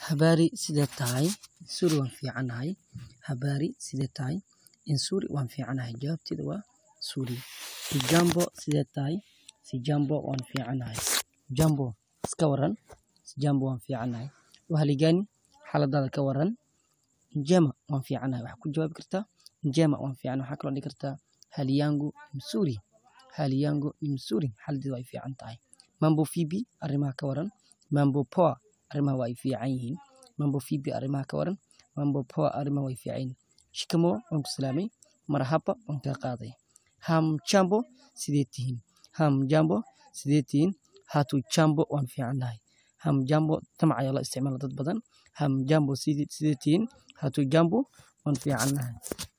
Habari sidee tahay? Nzuri waan fiicanahay. Habari sidee tahay? Nzuri waan fiicanahay. Jawaabteedu waa nzuri. Hujambo sidee tahay? Sijambo waan fiicanahay. Jambo iska waran. Sijambo waan fiicanahay. Uhali gani? Xaaladaada ka waran. Njema waan fiicanahay. Waxaad ku jawaabi kartaa njema waan fiicanahay. Waxaa kaloo dhihi kartaa hali yangu mzuri. Hali yangu ni mzuri. Xaaladeydu way fiican tahay. Mambo vipi? Arrimaha ka waran. Mambo poa. Arrimaha waa ay fiican yihiin. Mambo vipi? Arrimaha ka waran. Mambo poa. Arrimaha way fiican yihiin. Shikamoo waan ku salaamay. Marhaba waan kaa qaaday. Hamjambo sidee tihiin? Hamjambo sidee tihiin? Hatujambo waan fiicanahay. Hamjambo tamac ayaa la isticmaala dad badan. Hamjambo sidee tihiin? Hatujambo waan fiicanahay.